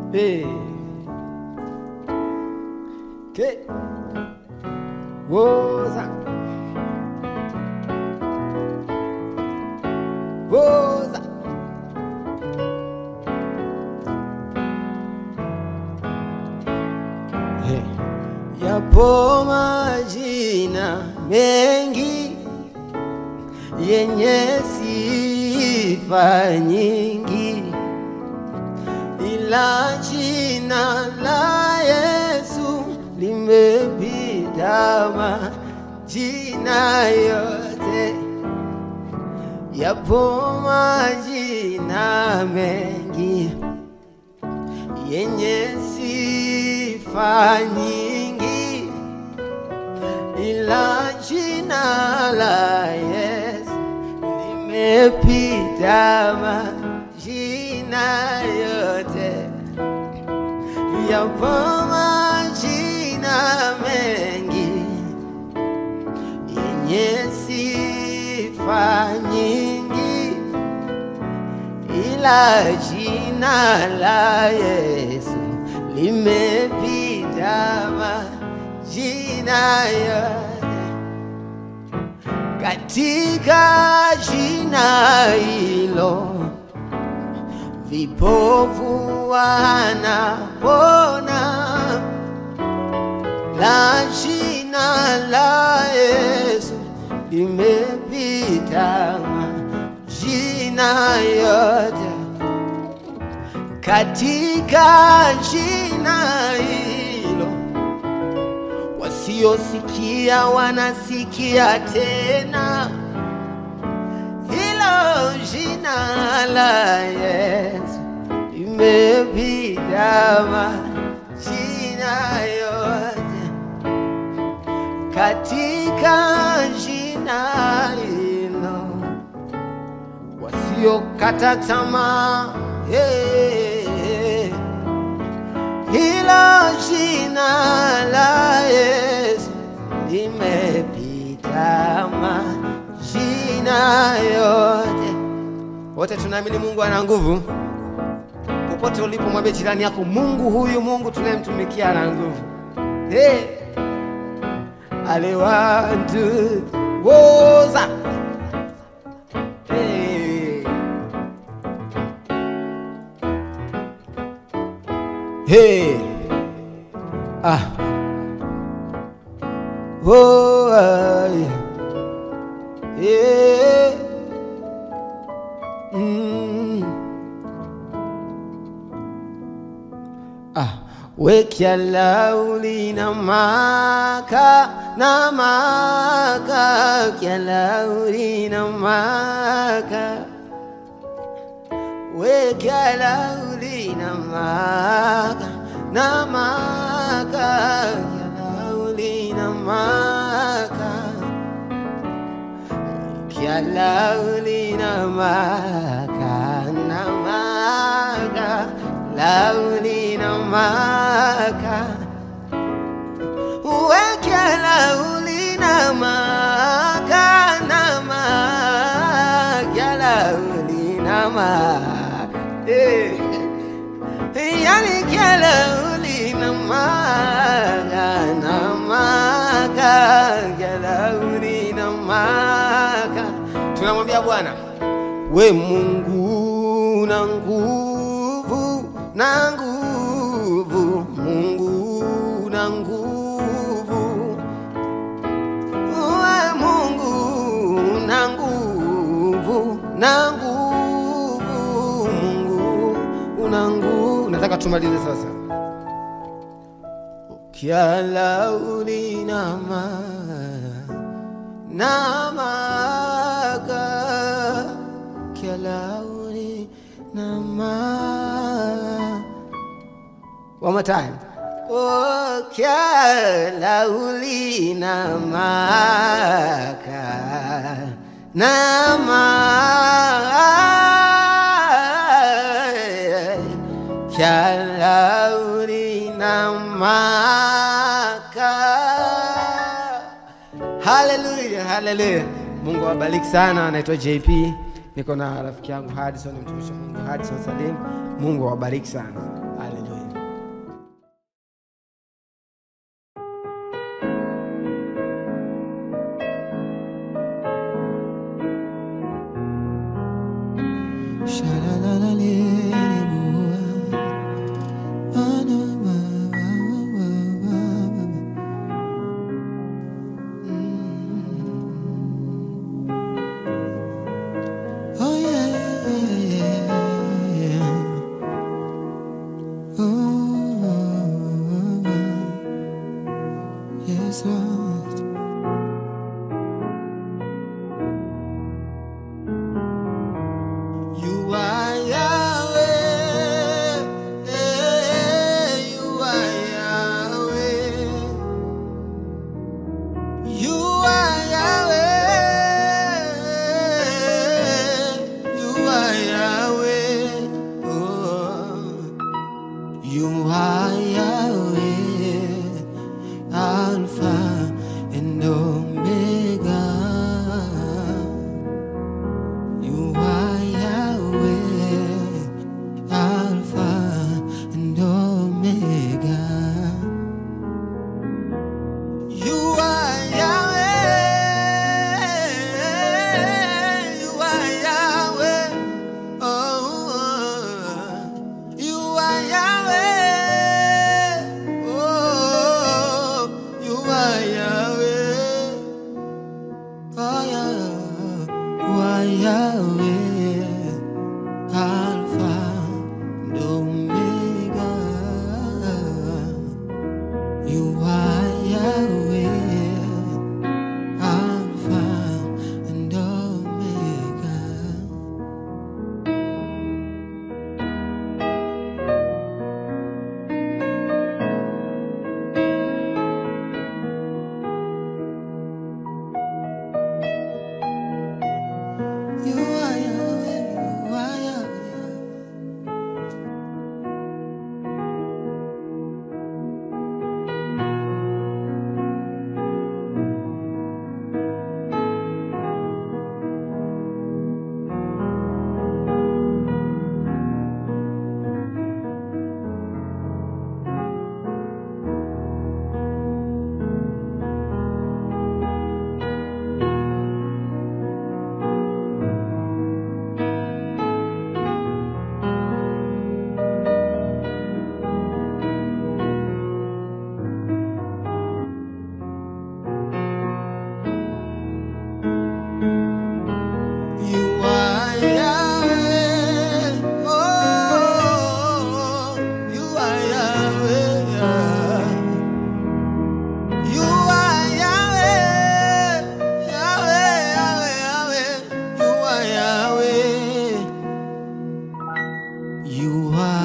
Hey. Okay. Woza. Woza. Hey. Yapo majina mengi yenye sifa nyingi, ila jina la Yesu limepita majina yote. Yapo majina mengi yenye sifa nyingi, ila jina la Yesu limepita majina yote. Yapo majina mengi yenye sifa nyingi, ila jina la Yesu limepita majina yote. Katika jina hilo vipofu wanapona, la jina la Yesu limepita majina yote. Katika jina hilo wasiosikia wanasikia tena, hilo jina la Yesu limepita majina yote. Katika jina hilo wasiokata tamaa yeah. Hilo jina la Yesu limepita majina yote. Wote tunaamini Mungu ana nguvu. Popote ulipo, mwambie jirani yako, Mungu huyu, Mungu tunayemtumikia ana nguvu. Hey. Ale one, two, woza. Hey. Hey. Ah. Oh, ay. Yeah. Mm. Ah. Wekya lauli na maka na maka kya lauli na maka wekya lauli na maka na maka kya lauli na maka kya lauli na maka na maka lauli na maka wekya lauli na maka na maka lauli na maka eh. yani kya lauli na maka na maka kya lauli na maka tunamwambia Bwana we Mungu na nguvu na nguvu Mungu na nguvu we Mungu na nguvu na nguvu Mungu una nguvu. Nataka tumalize sasa. Ukiala ulinama namaga kiala ulinama One more time. Oh, kiala ulinamaka nama Kyalauri namaka. Haleluya, haleluya. Mungu awabariki sana. Anaitwa JP, niko na rafiki yangu Hadison, mtumishi wa Mungu Hadison Salim. Mungu awabariki sana. Haleluya. Oh yeah, yeah, yeah. Oh, yes, Lord. You are Yahweh. You are Yahweh. You are Yahweh. You are Yahweh. Oh. You are Yahweh. Alpha and Omega. You are Yahweh, Alpha and Omega. You are Yahweh, you are Yahweh, oh, you are Yahweh, oh, you are Yahweh. Oh, yeah. Why Yahweh, Alpha and Omega. You are Yahweh, Alpha and Omega. You are Yahweh, you are Yahweh. You are Yahweh, oh, you are Yahweh. You are Yahweh, Yahweh, Yahweh, Yahweh. You are Yahweh. You are